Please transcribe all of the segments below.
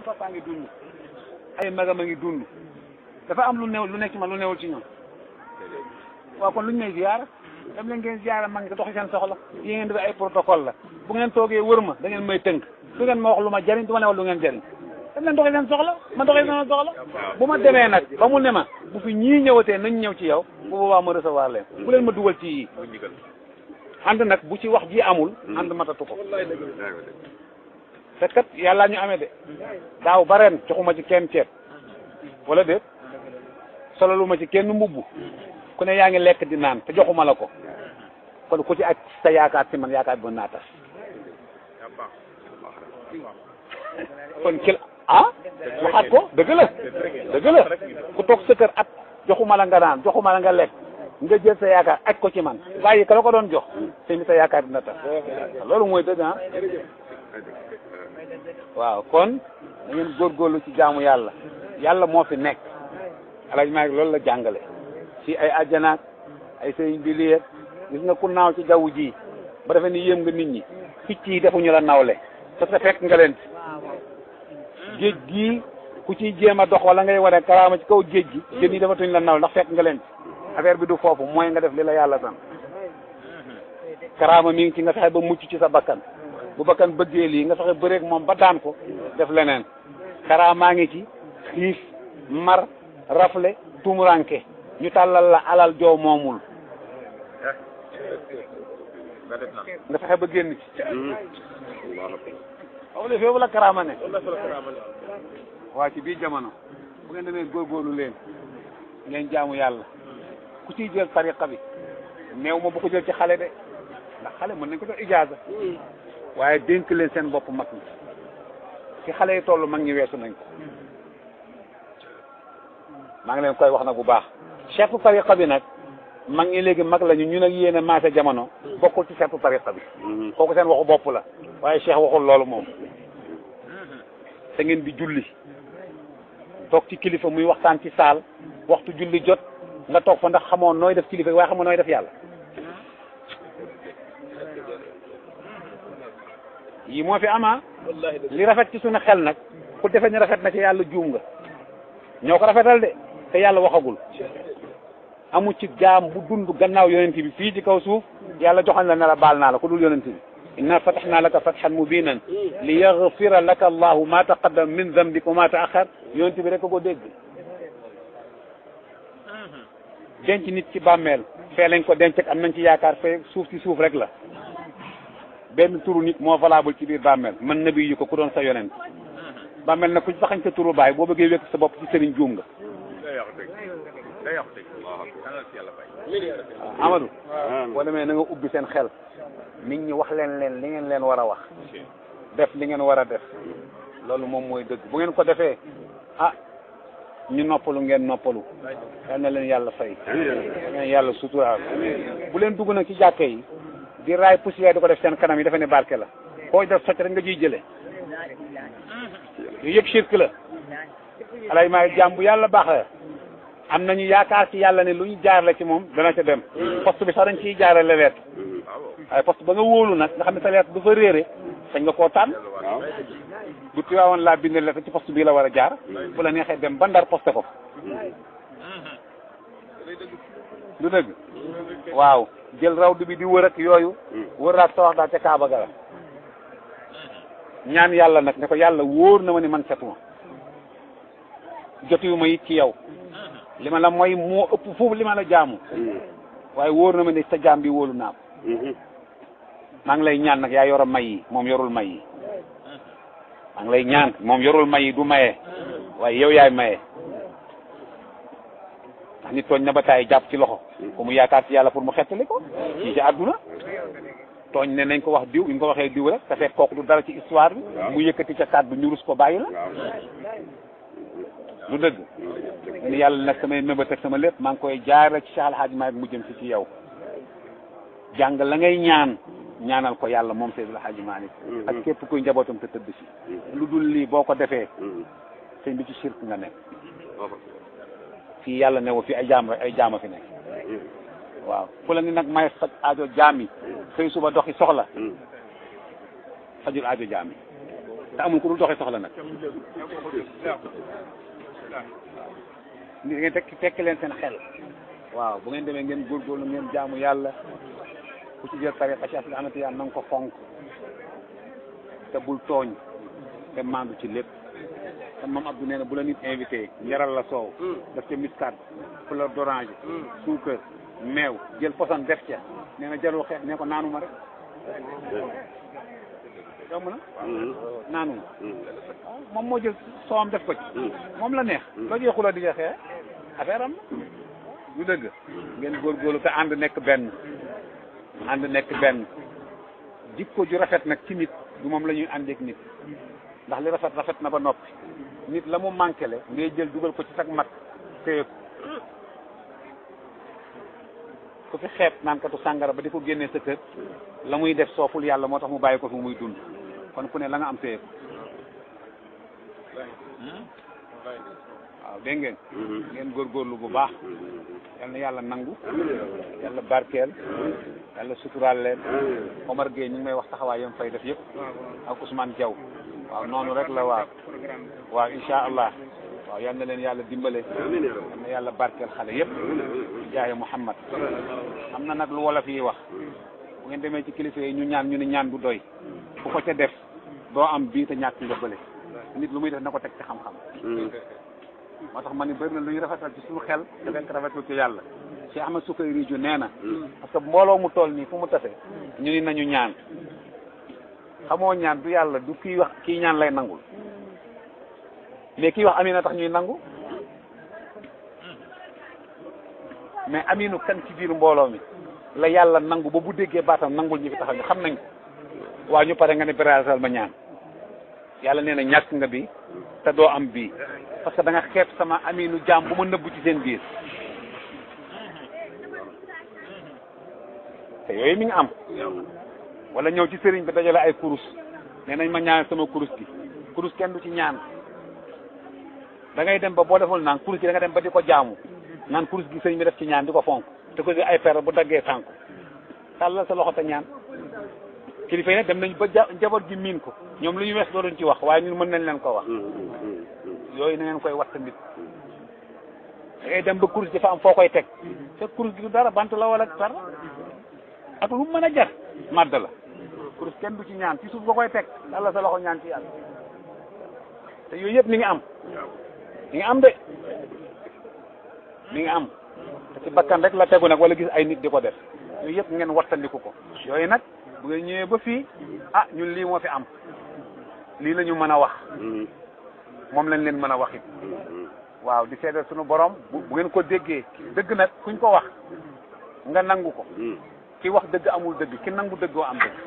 seen papa ngi dund ay magam a ngi dund dafa am lu new lu nekk ci man lu newul ci ñoom waaw kon lu ñu may ziyaara dem leen ngeen ziyaara mag ñi te doxi seen soxla yi ngeen def ay protocole la bu ngeen toogee wër ma da ngeen may tënk du ngeen ma wax lu ma jariñ du ma ne wax lu ngeen jariñ dem leen doxi seen soxla ma doxi seen soxla bu ma demee nag ba mu ne ma bu fi ñii ñëwatee nañ ñëw ci yow bu boobaa ma recevoir leen bu leen ma dugal ci yii ànd nag bu ci wax ji amul ànd matatu ko te kat yàlla ñu amee de daaw ba ren joxuma ci kenn ceeb wala déet solo ma ci kenn mbubb ku ne yaa ngi lekk di naan te joxuma la ko kon ku ci ak sa yaakaar ci man yaakaar bi mën naa tas kon kil ah waxaat ko dëgg la dëgg la ku toog sa kër at joxuma la nga naan joxuma la nga lekk nga jël sa yaakaar aj ko ci man bàyyi ka la ko doon jox te mi sa yaakaar dina tas loolu mooy dëgg ah waaw kon da ngeen góorgóorlu ci jaamu yàlla yàlla moo fi nekk alaj maa loolu la jàngale ci ay ajjanaak ay sëriñ bi liyeeg gis nga ku naaw ci jaww ji ba defee ni yéem nga nit ñi picc yi defuñu la nawle parce que fekk nga leen géej gii ku ciy jéem a dox wala ngay wane karaama ci kaw géej gi jën yi defatuñ la nawle ndax fekk nga leen affaire bi du foofu mooy nga def li la yàlla san karaama mi ngi ci nga fexe ba mucc ci sa bakkan bu bakkan bëggee lii nga fexe bëreeg moom ba daan ko def leneen karaamaa ngi ci xiif mar rafle tumuranke ñu tàllal la alal joo moomul nga fexe ba génn ci waaw le foofu la karaama ne waa ci biir jamono bu ngeen demee góorgóorlu leen ngeen jaamu yàlla ku ciy jël tariqa bi néew ma bu ko jël ci xale de ndax xale mën nañ ko jox ijaaza waaye dénk leen seen bopp mag ñi ci xale yi toll mag ñi weesu nañ ko maa ngi leen koy wax nag bu baax chefu tariqa bi nag mag ñi léegi mag lañu ñu nag yéen a maase jamono bokkul ci chefu tariqa bi kooku seen waxu bopp la waaye cheikh waxul loolu moom te ngeen di julli toog ci kilifa muy waxtaan ci saal waxtu julli jot nga toog fa ndax xamoo nooy def kilifa waaye xamoo nooy def yàlla yi moo fi ama li rafet ci suñu xel nag ku defe ni rafet na ci yàlla juum nga ñoo ko rafetal de te yàlla waxagul amu ci jaam bu dund gannaaw yonent bi fii ci kaw suuf yàlla joxañ la ne la baal naa la ku dul yonent bi inna fatahnaa laka fathan mubinan li yaghfira laka allahu ma taqaddam min dambika wa ma taaxar yonent bi rek ko dégg denc nit ci bàmmeel fee lañ ko denc ak am nañ ci yaakaar fee suuf ci suuf rek la benn turu nit moo valable ci biir bàmmeel man nabi yu ko ku doon sa yonent bàmmeel nag ku ci saxañ sa turu baay boo bëggee wekk sa bopp ci sëriñ juum nga Amadou boo demee na nga ubbi seen xel nit ñi wax leen leen li ngeen leen war a wax def li ngeen war a def loolu moom mooy dëgg bu ngeen ko defee ah ñu noppalu ngeen noppalu yal na leen yàlla fay ngeen yàlla suturaal bu leen dugg nag ci jàkke yi di raay poussière di ko def seen kanam yi dafa ne barke la koo def socc rek nga ciy jële yooyu yëpp shirk la alay maa jàmm bu yàlla baax la am nañu yaakaar ci yàlla ne lu ñu jaarale ci moom dana ca dem poste bi sax dañ ciy jaarale leet waaye poste ba nga wóolu nag nga xam ne sa leet du fa réere sañ nga koo tànn bu tiwaawoon laa bind leet ci poste bii la war a jaar bu la neexee dem ba ndar poste ko du dëgg waaw jël rawdu bi di wër ak yooyu wëraat sa wax daal ca Kaaba ga la ñaan yàlla nag ne ko yàlla wóor na ma ni man setuma jotiwuma it ci yow li ma la mooy moo ëpp foofu li ma la jaamu waaye wóor na ma ne sa jaam bi wóolu naa ko maa ngi lay ñaan nag yaa yor may yi moom yorul may yi maa ngi lay ñaan moom yorul may yi du maye waaye yow yaay maye ndax nit tooñ na ba taay jàpp ci loxo ko mu yaakaar ci yàlla pour mu xettali ko ci ci àdduna tooñ ne nañ ko wax diw ñu ko waxee diw rek te fekk kooku du dara ci histoire bi mu yëkkati ca kàddu ñu rus ko bàyyi la du dëgg ni yàlla nag samay mébét ak sama lépp maa ngi koy jaare ci Cheikh Al Hadj Malick mu jëm si ci yow jàng la ngay ñaan ñaanal ko yàlla moom Seydou El Hadj Malick ak képp kuy njabootam te tëdd si lu dul lii boo ko defee sëñ bi ci shirk nga nekk fii yàlla newu fi ay jaam ay jaama fi nekk waaw fu la ni nag may faj aajo jaam yi xëy suba doxi soxla fajul aajo jaam yi te amul ku dul doxee soxla nag ni ngeen tekk tekk leen seen xel waaw bu ngeen demee ngeen góorgóorlu ngeen jaamu yàlla ku ci jël tariqa ci asli amati yàlla na nga ko fonk te bul tooñ te maandu ci lépp te moom Abdou nee na bu la nit invité njaral la soow daf ca muscade fleur d'oranger suukar meew jël poson def ca nee na jarul xeex nee ko naanuma rek yomb na naanuma moom moo jël soowam def ko ci moom la neex loo jee xuloo di xeex affaire am du dëgg ngeen góorgóorlu te ànd nekk benn ànd nekk benn jikko ju rafet nag ci nit du moom la ñuy àndeek nit ndax li rafet rafet na ba noppi nit la mu manqué le ngay jël dugal ko ci sag mat téye ko ku fi xeeb naan katu sàngara ba di ko génnee sa kër la muy def sooful yàlla moo tax mu bàyyi ko fi muy dund kon ku ne la nga am téye ko waaw dégg ngeen ngeen góorgóorlu bu baax yal na yàlla nangu yàlla barkeel yàlla suturaal leen Omar Gueye ñu ngi may wax taxawaay yam fay def yëpp ak Ousmane Diaw waaw noonu rek la waaw waaw insha allah waaw yal na leen yàlla dimbale yal na yàlla barkeel xale yëpp ci jaaye Muhammad am na nag lu wolof yi wax bu ngeen demee ci kilifa yi ñu ñaan ñu ne ñaan du doy ku ko ca def doo am bii te ñàkk nga bële nit lu muy def na ko teg ci xam-xam moo tax ma ni bëri na lu ñu rafetal ci suñu xel te fekk rafetul ci yàlla Cheikh Ahmed Soukayri ju nee na parce que mbooloo mu toll nii fu mu tase ñu ni nañu ñaan xamoo ñaan du yàlla du kii wax kii ñaan lay nangul mais kii wax amina tax ñuy nangu mais aminu kan ci biir mbooloo mi la yàlla nangu ba bu déggee baatam nangul ñi fi taxaw ñu xam nañ ko waaw ñu pare nga ne birasal ma ñaan yàlla nee na ñàkk nga bi te doo am bii parce que da nga xeeb sama aminu jaam bu ma nëbbu ci seen biir te yooyu mi ngi am wala ñëw ci sëriñ bi dajale ay kurus nee nañ ma ñaan sama kurus gi kurus kenn du ci ñaan da ngay dem ba boo deful naan kurus gi da nga dem ba di ko jaamu naan kurus gi sëriñ bi def ci ñaan di ko fonk te ko ay per bu daggee sànku tàllal sa loxo te ñaan kilifa yi nag dem nañ ba ja njaboot gi miin ko ñoom lu ñu wees dooruñ ci wax waaye ñun mën nañ leen ko wax yooyu na ngeen koy wax tamit da ngay dem ba kurus gi dafa am foo koy teg te kurus gi du dara bant la wala dara ak lu mën a jar màdd la kurus kenn du ci ñaan ci suuf nga koy teg yàlla sa loxo ñaan ci yàlla te yooyu yëpp mi ngi am mi ngi am de mi ngi am te ci bakkan rek la tegu nag wala gis ay nit di ko def yooyu yëpp ngeen wattandiku ko yooyu nag bu ngeen ñëwee ba fii ah ñun lii moo fi am lii la ñu mën a wax moom lañ leen mën a wax it waaw di seedal suñu borom bu ngeen ko déggee dëgg nag kuñ ko wax nga nangu ko ki wax dëgg amul dëgg ki nangu dëggoo am dëgg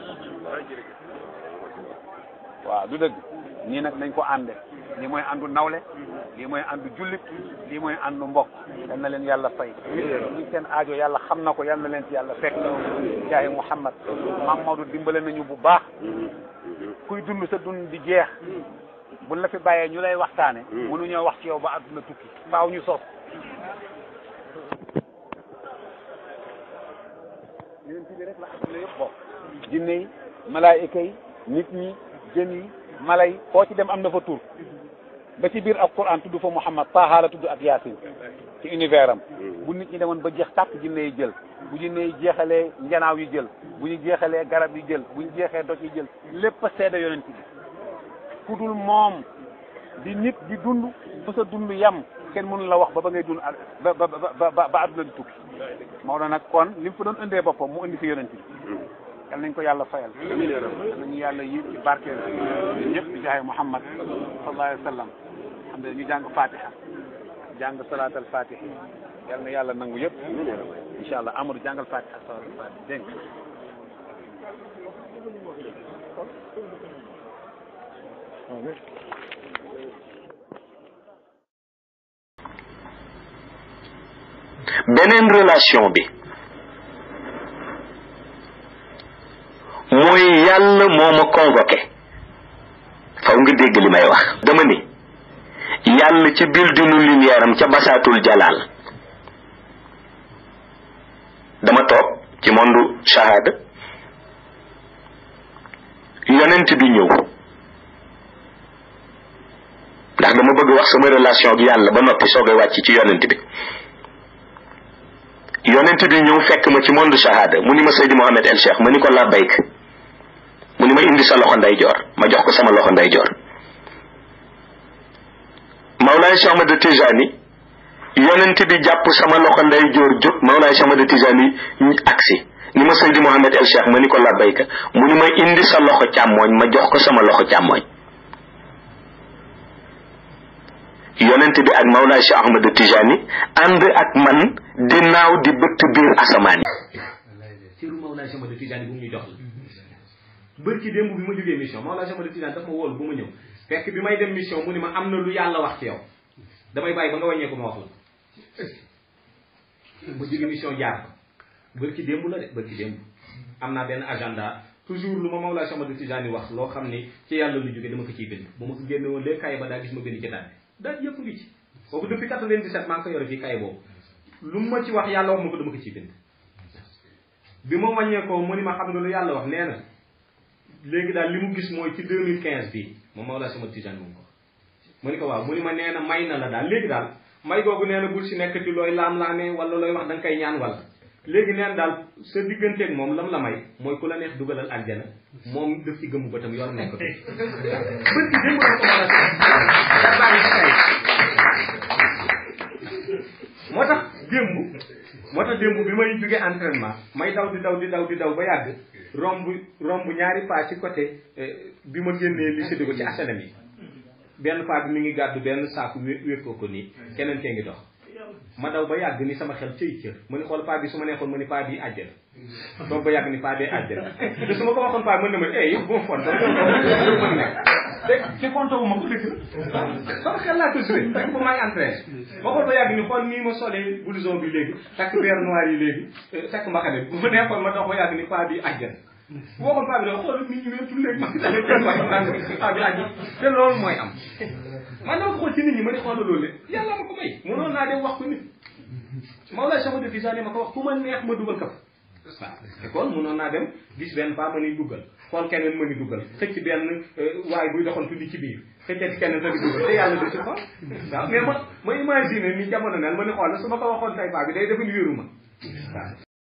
waaw du dëgg nii nag nañ ko ànde lii mooy àndu nawle lii mooy àndu jullit lii mooy àndu mbokk yal na leen yàlla fay ñi seen aajo yàlla xam na ko yal na leen ci yàlla fekk jaahi Muhammad Maam Maodo dimbale nañu bu baax kuy dund sa dund di jeex buñ la fi bàyyee ñu lay waxtaane mënuñoo wax ci yow ba àdduna tukki faaw ñu sos yonent bi rek la àdduna yëpp bokk jinne yi malaayika yi nit ñi jën yi mala yi koo ci dem am na fa tur ba ci biir alquran tudd fa Muhammad Taha la tudd ak Yaasin ci univers am bu nit ñi demoon ba jeex tàkk jinne yi jël bu jinne yi jeexalee njanaaw yi jël bu ñu jeexalee garab yi jël bu ñu jeexee doj yi jël lépp a seede yonent bi ku dul moom di nit di dund fa sa dund yam kenn mënu la wax ba ba ngay dund ba ba ba ba adduna di tukki Maodo nag kon li mu fa doon indee boppam mu indi fi yonent bi yal nañ ko yàlla fayal yal nañu yàlla yi ci barkeel ñëpp di jaay Muhammad sallallahu alayhi wa sallam xam ne ñu jàng fatiha jàng salaat al fatiha yal na yàlla nangu yëpp incha allah Amadou jàngal fatiha salaat al fatiha dégg nga beneen relation bi mooy yàlla moo ma convoqué faw nga dégg li may wax dama ni yàlla ca buildingu lumière am ca basaatul jalaal dama toog ci monde shahada yonent bi ñëw wax sama relation ak yàlla ba noppi soogay wàcc ci yonent bi yonent bi ñëw fekk ma ci monde shahada mu ni ma Seydi Mohamed El Cheikh ma ni ko labbayk mu ni ma indi sa loxo ndeyjoor ma jox ko sama loxo ndeyjoor Mawlaay Cheikh Ahmad Tijani yonent bi jàpp sama loxo ndeyjoor jóg Mawlaay Cheikh Ahmad Tijani agsi ni ma Seydi Mohamed El Cheikh ma ni ko labbayka mu ni ma indi sa loxo càmmooñ ma jox ko sama loxo càmmooñ yonent bi ak Mawlaay Cheikh Ahmad Tijani ànd ak man di naaw di bëtt biir asamaan yi siru Mawlaay Cheikh Ahmad Tijani bu mu ñu jox la bër ci démb bi ma jógee mission Mawlaay Cheikh Ahmad Tijani daf ma woolu bu ma ñëw fekk bi may dem mission mu ni ma am na lu yàlla wax ci yow damay bàyyi ba nga wàññeeku ma wax la ma jóge mission jaar ko bër ci démb la de bër ci démb am naa benn agenda toujours lu ma Mawlaay Cheikh Ahmad Tijani wax loo xam ni ci yàlla lu jóge dama ko ciy bind bu ma ko génne woon léegi kaye ba daa gis ma bind ci daal daal yëpp ngi ci boobu depuis 97 maa ngi ko yore fii kaye boobu lu ma ci wax yàlla wax ma ko dama ko ciy bind bi ma wàññeekoo mu ni ma xam nga lu yàlla wax nee na léegi daal li mu gis mooy ci 2015 bii moom Mawlaay Cheikh Ahmad Tijani moom ko mu ni ko waaw mu ni ma nee na may na la daal léegi daal may googu nee na bul si nekk ci looy laam-laamee wala looy wax da nga koy ñaan wala léegi nee na daal sa digganteeg moom lam la may mooy ku la neex dugalal aljana moom daf ci gëmmu ba tam yor nekk bët ci démb la ko mën a bàyyi si kay moo tax démb moo tax démb bi may jóge entraînement may daw di daw di daw di daw ba yàgg romb romb ñaari pas ci côté bi ma génnee lycée di ko ci HLM yi benn paa bi mi ngi gàddu benn saaku wé wékkoo ko nii keneen kee ngi dox ma daw ba yàgg ni sama xel cëy cër mu ni xool paa bi su ma neexoon ma ni paa bi àjjana toog ba yàgg ni paa bee àjjana te su ma ko waxoon paa mën na ma eh yow bu ma fon dama mën nekk te ci compte wu ma ko dëkk sama xel laa ko joué fekk ba maa ngi entraîné ma xool ba yàgg ni xool nii ma solee blouson bi léegi takk beer noir yi léegi takk mbaxane bu ma neexoon ma dox ba yàgg ni paa bi àjjana bu waxoon paa bi da xool nit ñi weetul léegi ma dalee kenn wax naan paa bi àjjana te loolu mooy am man dama ko xool ci nit ñi ma di xool loolu lépp yàlla ma ko may mënoon naa dem wax ko nit Mawlaay Cheikh Ahmad Tijani ma ko wax ku ma neex ma dugal ko fa waaw te kon mënoon naa dem gis benn paa ma ni duggal xool keneen ma ni duggal xëcc benn waaye buy doxantu di ci biir xëccati keneen ma ni duggal te yàlla du ci xool waaw mais ma ma imaginer ni jamono naan ma ni xool su ma ko waxoon tay paa bi day defa ni wéeru ma waaw